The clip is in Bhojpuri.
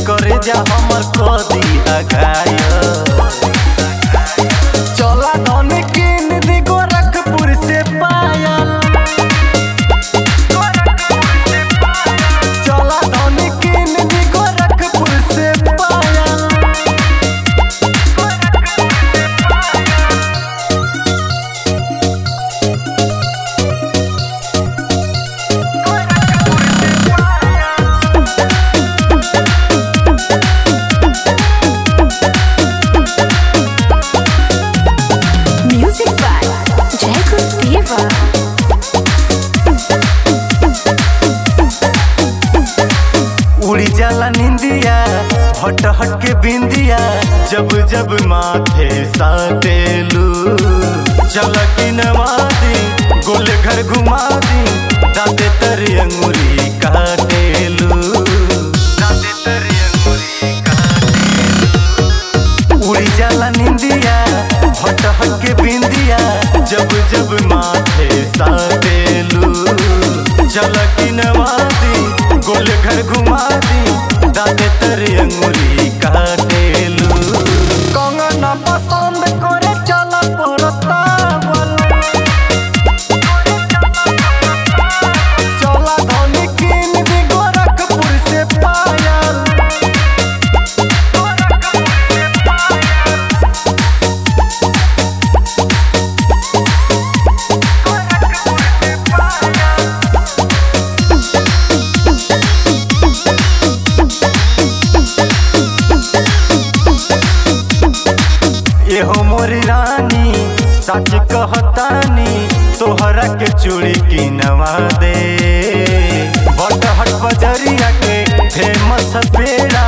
करे जा हमर कदी अघाय चला धन किन दी गोरखपुर से पायल चला धन किन दी गोरखपुर से पायल Music by Jacob Diva. उड़ी जाला निंदिया हट हट के बिंदिया जब जब माथे साटेलू चल की नवादी गोल घर घुमा दी दाते तरी अंगुरी काटेलू दाते तरी अंगुरी काटेलू उड़ी जाला निंदिया हट हट के बिंदिया जब जब माथे साटेलू चल की नवादी गोल घर घुमा दी दाते तरी अंगुरी काटेलू कंगना पसंद करे चला परतावल चला धनी किन दी गोरखपुर से पायल एहो मोरी रानी सच कहतानी तोहरा के चूड़ी किनवा दे बटहट बजरिया के फेमस पेड़ा